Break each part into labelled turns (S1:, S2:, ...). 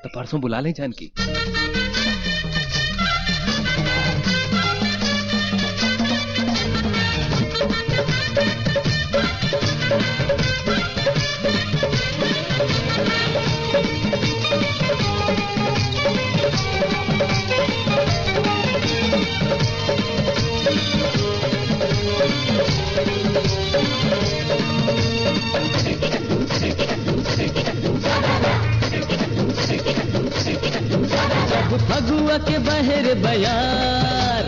S1: तो परसों बुला लें जानकी
S2: जब फगुआ के बहर बयार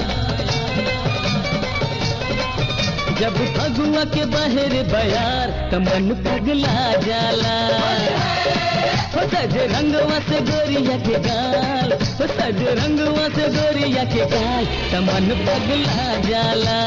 S2: जब फगुआ के बहर बयार त मन पगला जाला हो सज रंगवा से गोरिया के गाल हो सज रंगवा से गोरिया के गाल त मन पगला जाला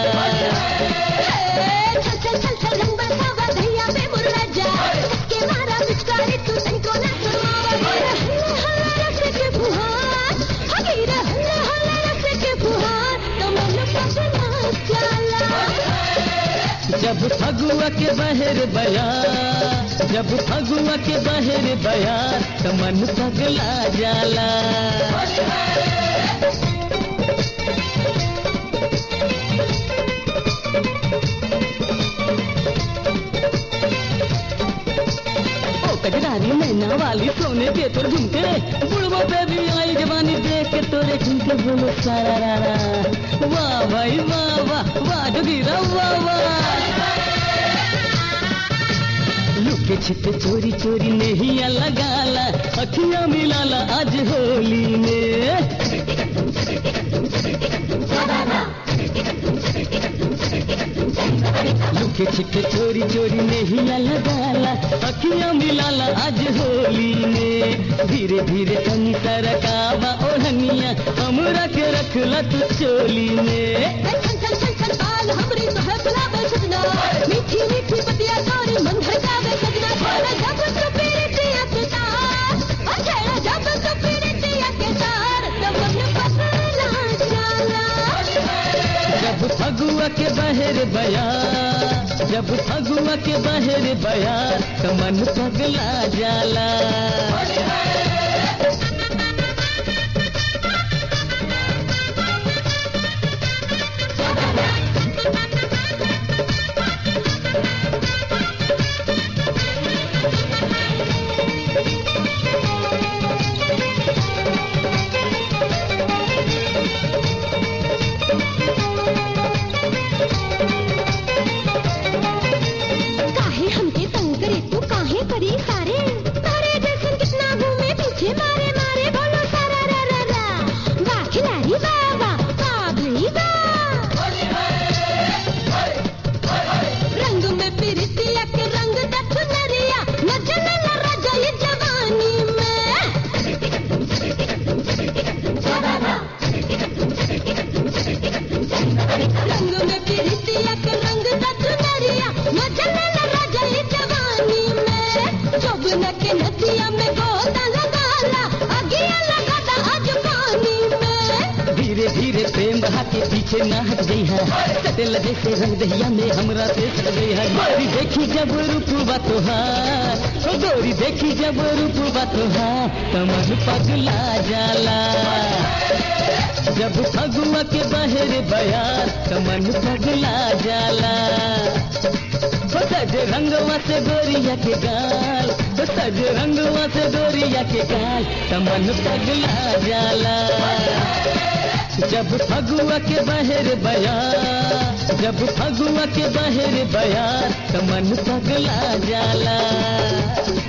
S3: चल चल चल चल रंग बरसावा भैया पे मुर्रा जा के मारा पिचकारी तू तनको ना सुनावा हल्ला हल्ला रस के फुहार हगीरा हल्ला हल्ला रस के फुहार तो मन पगला जाला
S2: जब फगुआ के बहर बयार जब फगुआ के बहर बयार त मन पगला जाला ओ कजरारी मैना वाली सोने के तोर झुमके बुढ़बो पे भी आई जवानी देख के तोरे झुमके बोलो सारा रा वाह भाई वाह वाह वाह जोगीरा वाह वाह लुके छिपे चोरी चोरी नहीं लगाला अखियां मिलाला आज होली में लुके छिपे चोरी चोरी नहीं लगाला अखियां मिलाला आज होली में धीरे धीरे तनी तरकावा ओढ़निया हमरा के रखला तू चोली में
S3: चल चल चल चल बाल हमरी तो है गुलाब सजना मीठी मीठी पतिया तोरी मन भड़कावे सजना छेड़ा जब तो पीरतिया के तार ओ छेड़ा जब तो पीरतिया के तार तो मन पगला जाला
S2: जब फगुआ के बहर बया जब फगुआ के बहर बया तो मन पगला जाला
S3: काहे हमके तंग करे तू काहे करी सारे तारे जैसन कितना घूमे पीछे मारे मारे बोलो सारा रा रा रा वाह खिलाड़ी वाह वाह वाह भई वाह रंग में पिरतिया के रंग दस नरिया न जले न राजा ये जवानी में रंग में पिरतिया के रंग दस नरिया न जले न राजा ये जवानी में जोबन के नदिया में गोता लगाला अगिया लगाता आज पानी में
S2: धीरे धीरे प्रेम बहा के पीछे ना हट गई है सटेल जैसे रंग दहिया में हमरा से सट गई है गोरी देखी जब रूपवा तोहार ओ गोरी देखी जब रूपवा तोहार तो मन पगला जाला जब फगुआ के बहर बयार तो मन पगला जाला हो सज रंगवा से गोरिया के गाल हो सज रंगवा से गोरिया के गाल तो मन पगला जाला जब फगुआ के बहर बयार जब फगुआ के बहर बयार तो मन पगला जाला